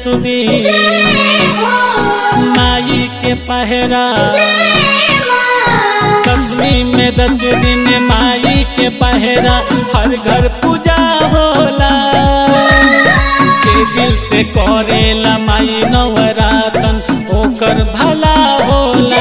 दिन माई के पहरा कंपनी में दस दिन माई के पहरा हर घर पूजा होला के दिल से करेला माई नवरातन ओकर भला होला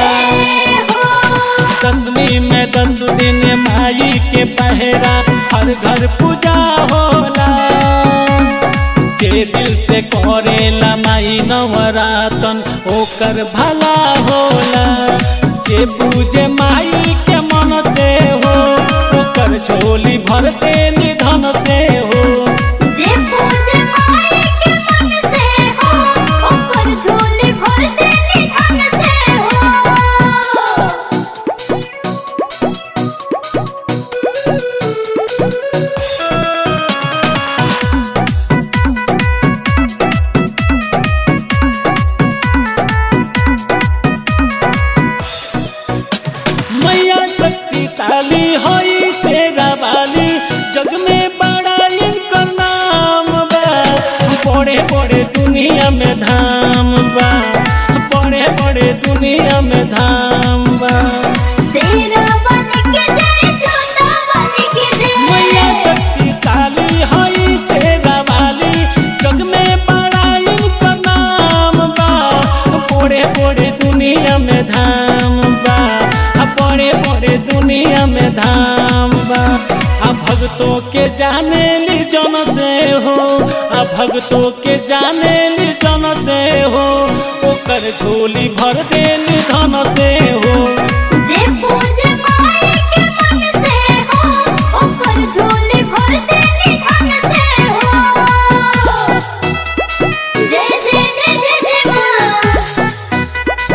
कंपनी में दस दिन माई के पहरा हर घर पूजा होला जे दिल से करेला माई नवरातन ओकर भला होला जे पूजे माई के मन से हो ओकर झोली भर के निधन से हो जे पूजे माई के मन से हो ओकर झोली भर दे निधन से हो मैया शक्तिशाली होई तेरा वाली जग में बड़ा इनका नाम बा बड़े बड़े दुनिया में धाम बा बड़े बड़े दुनिया में धाम बा शेरा बन के जय जोता बन के जय मैया शक्तिशाली होई तेरा वाली जग में बड़ा इनका नाम बा बड़े बड़े दुनिया में धाम बा बड़े बड़े दुनिया में धाम बा आ भक्तों के जाने ली जन से हो आ भक्तों के जाने ली जन से हो ओकर झोली भर देली धन से हो जे पूजे माई के मन से हो ओकर झोली भर दे निधन से हो जय जय जय जय जय मां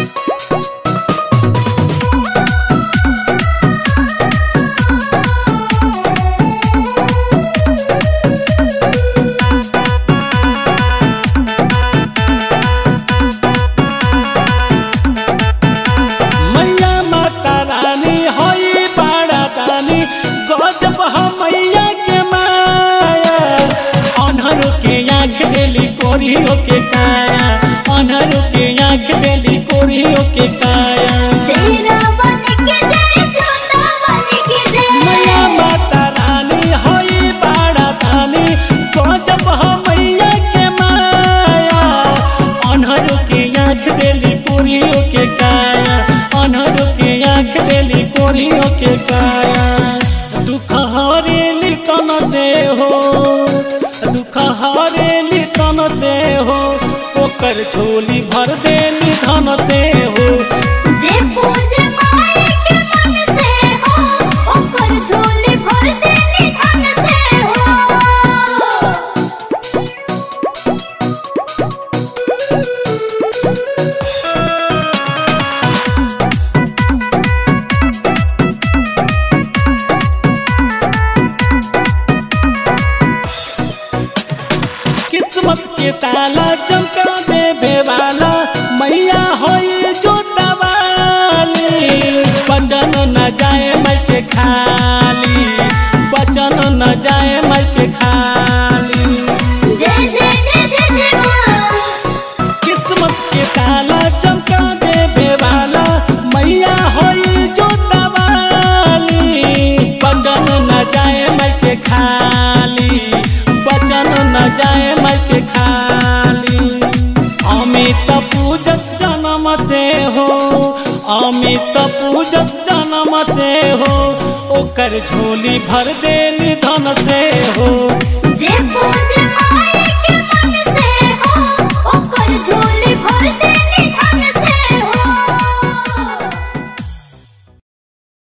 मैया माता रानी होई बाड़ा दानी गजब हम मैया के माया अनहर के आँख देली कोरियो के काया अनहर के आँख देली कोरियो के काया शेरा बन के जय जोता बन के जय मैया माता रानी होई बाड़ा दानी गजब हम मैया के माया अनहर के आँख देली कोरियो के काया अनहर के आँख देली कोरियो के काया दुख हरेली तन से हो दुख हरेली तन से हो ओकर झोली भर देली धन से हो जे पूजे माई के मन से हो ओकर झोली भर दे निधन से हो किस्मत के ताला चमका देवे वाला मैया होई जोता वाली बचन न जाए मैं के खाली बचन न जाए मैं के खाली जय जय जय जय जय मां किस्मत के ताला चमका देवे वाला मैया होई जोता वाली बचन न जाए मैं के खाली बचन न जाए मैं के खाली अमित पूजस जन्म से हो अमित पूजस जन्म से हो ओकर झोली भर देली धन से हो जे पूजे